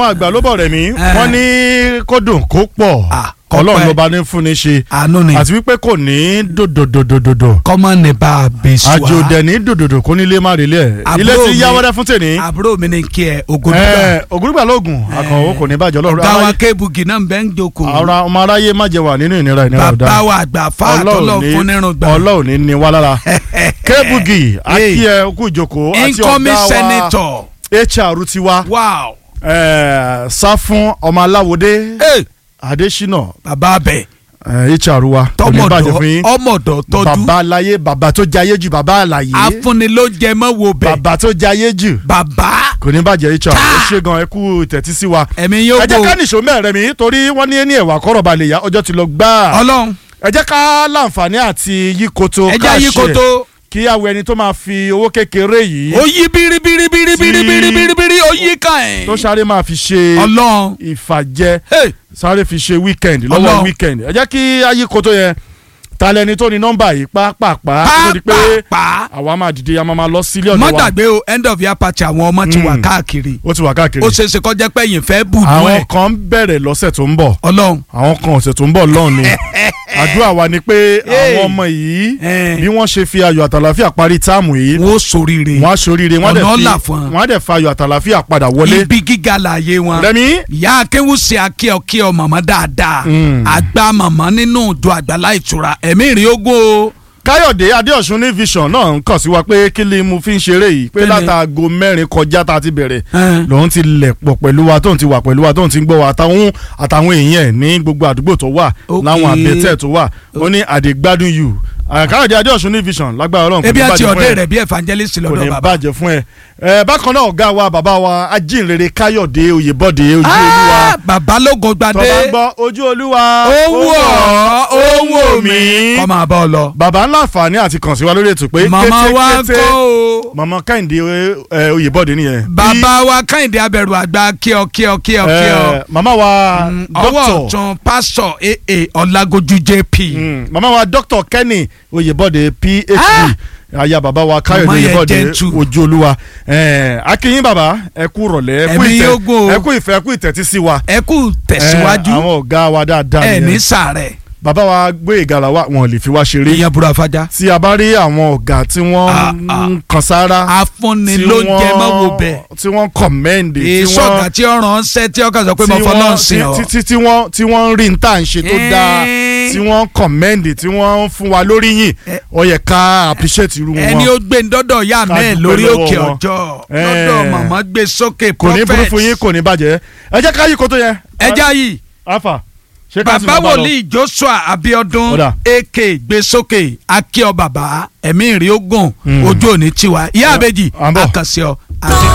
àwọn àgbà ló bọ̀ rẹ̀ mí Eh. wọ́n ní kó dùn kó pọ̀ Ah, kó ọlọ́run pẹ́. ló bá ní fún ní ṣe àánú ni àti wípé kò ní dòdòdòdòdò kọ́mọ ní bá a bẹ sùn àjò dẹ̀ ní dòdòdò kó nílé má relé ẹ̀ Àbúrò ilé ti mi- yá wẹ́rẹ́ fún tèmi àbúrò mi ní kí ẹ ògùdùgbà ẹ̀ ògùnrùgbà lóògùn akọ̀wé kò ní bàjẹ́ ọlọ́run báwa aráyé- kébùgì náà bẹ́ẹ̀ ń jókòó ara ọmọ aráyé má jẹ wà nínú ìnira ìnira ọ̀dà bàbá wa àgbà fáàtọ́lọ̀ fún nírun gbà ọlọ́run ní ní wá lára kébùgì akíyẹ okú ìjókòó àti incoming ọ̀gá senator wa hr tiwa wow ẹ̀, sá fún ọmọ aláwòdé hey, adésínà bàbá bẹ̀ ẹ̀, hr wa kò ní bàjẹ́ fún yín ọmọdọ̀ tọ́jú bàbá aláyé bàbá tó jayé jù bàbá àlàyé afúnni ló jẹ mọ́ wo bẹ̀ bàbá tó jayé jù bàbá kò ní bàjẹ́ hr ó ṣe gan ẹ kú ìtẹ́tí sí wa ẹ̀mí yóò ẹ jẹ́ gbó ká nìṣó mẹ́rẹ̀ mi torí wọ́n ní ní ẹ̀wà kọ́rọ̀ balẹ̀ yá ọjọ́ ti lọ gbáà ọlọ́run ẹ jẹ́ ká láǹfààní àti yíkoto ẹja yí koto kí àwọn ẹni tó máa fi owó kékeré yìí ó yí biribiribiribiribiribiri ó yí ká ẹ̀ tó sáré máa fi ṣe ọlọ́run ìfàjẹ hey, sáré fi ṣe weekend lọ́wọ́ Ọlọ́run. weekend ẹ jẹ́ kí ayíkoto yẹn ta lẹni tó ní nọ́mbà yìí pàápàá tó di pé pàápàá àwa máa dìde a máa máa lọ sílé ọ̀dọ̀ má wa gbàgbé o end of year party àwọn ọmọ ti wà Mm. káàkiri ó ti wà káàkiri ó ṣeé ṣe kọjá pé yìí fẹ́ bù nú àwọn ẹ̀ kan ń bẹ̀rẹ̀ lọ́sẹ̀ tó ń bọ̀ ọlọ́run àwọn kan ọ̀sẹ̀ tó ń bọ̀ lọ́hùn ni àdúrà wa ni pé Hey. àwọn ọmọ yìí Eh. bí wọ́n ṣe fi ayọ̀ àtàlàfíà parí táàmù yìí wọn ó soríire wọ́n á ṣoríire wọ́n á dẹ̀ Ọ̀nà fi là fún wọn. wọ́n á dẹ̀ fa ayọ̀ àtàlàfíà padà wọlé. ibi gíga láàyè wọn rẹ́mi ìyá akéwù ṣe akíọkíọ màmá dáadáa Mm. àgbà màmá nínú ìjọ àgbàlá ìtura ẹ̀mí ìrìn ogun o káyọ̀dé adéọ̀sùn ní vision náà ń kàn sí wa pé kí ni mo fi ń ṣeré yìí pé Kí ni? látàgò mẹ́rin kọjá tá a ti bẹ̀rẹ̀ Eh. lòun ti lẹ̀ pọ̀ pẹ̀lú wa tóun ti wà pẹ̀lú wa tóun ti ń gbọ́ wa àtàwọn àtàwọn èèyàn ẹ̀ ní gbogbo àdúgbò tó wà Okay. láwọn àbẹ̀tẹ̀ tó wà ó ní àdègbádùn yù káyọ̀dé adéọ̀sùn ní vision lágbára ọlọ́run kò ebi ní àti bàjẹ́ fún ọ̀dẹ́ ẹ rẹ̀ bí evangelist kò ní lọ́dọ̀ bàbá bàjẹ́ fún ẹ ẹ bákan náà ọ̀gá wa bàbá wa ajínrere káyọ̀dé oyèbọ̀dé ojú olúwa Ah, bàbá lógo tó bá gbadé ń gbọ́ ojú olúwa ó wù ọ́ ó wù mí mí. kọ́ máa bá ọ lọ. bàbá ńlá àǹfààní àti kàn sí wa lórí ètò pé màmá wa ń kété kọ́ o màmá kẹ́hìndé ẹ, oyèbọ́dé nìyẹn. bàbá wa kẹ́hìndé abẹ̀rù àgbà kíọ kíọ kíọ Bí, kíọ ẹ, màmá wa ọwọ́ dókítà ọ̀tún pásítọ̀ aa ọ̀làgójú jp mm, màmá wa dókítà kẹ́nì oyèbọ́dé phd Ah! aya bàbá wa káyọ̀dé Màmá yẹn oyèbọ́dé gentle. ojú olúwa ẹ, akínyìn bàbá ẹ kú rọ̀lẹ́ ẹ kú Ẹ̀mí ìtẹ́ yóò gùn o. ẹ kú ìfẹ́ ẹ kú ìtẹ́tí sí wa. ẹ kú Ẹ, tẹ̀síwájú àwọn ọ̀gá wa dáadáa ẹ ní nìyẹn sàárẹ̀ bàbá wa gbé ìgalà wa wọn ò lè fi wá ṣeré ìyẹn burú afájá tí a bá rí àwọn ọ̀gá tí wọ́n Ah, ah. ń kan sára afúnni tí ló ń jẹ wọ́n- mọ́ wo bẹ̀ tí wọ́n kọ̀mẹ́ǹdì tí èso wọ́n ọ̀gá tí ọ̀ràn ń sẹ́ tí ọkàn sọ pé mo tí fọlọ́ ń wọ́n- sìn ọ́ tí- tí- tí wọ́n tí wọ́n ń rí n tá à ń ṣe tó dáa Eh. tí wọ́n kọ̀mẹ́ǹdì tí wọ́n ń fún wa lórí yìn Eh. ó yẹ ká appreciate irú ẹni wọn ó gbé ndọ́dọ̀ yá Ká mẹ́ẹ̀ dúpẹ́ lórí lọ́wọ́ òkè wọn. ọjọ́ Eh. lọ́dọ̀ màmá gbé sókè kò ní burú prophet fún yín kò ní bàjẹ́ ẹ jẹ́ ká yí kó tó yẹ. ẹja yìí afa ṣé ká sì bàbá máa bá lọ? wòlíì joshua abiodun Ọ̀dà. ak gbé sókè akíọ bàbá ẹ̀mí ìrìn ogun Mm. ojú òní tiwa ìyá Ẹ, àbèjì à ń bọ̀. àkànṣe ọ àti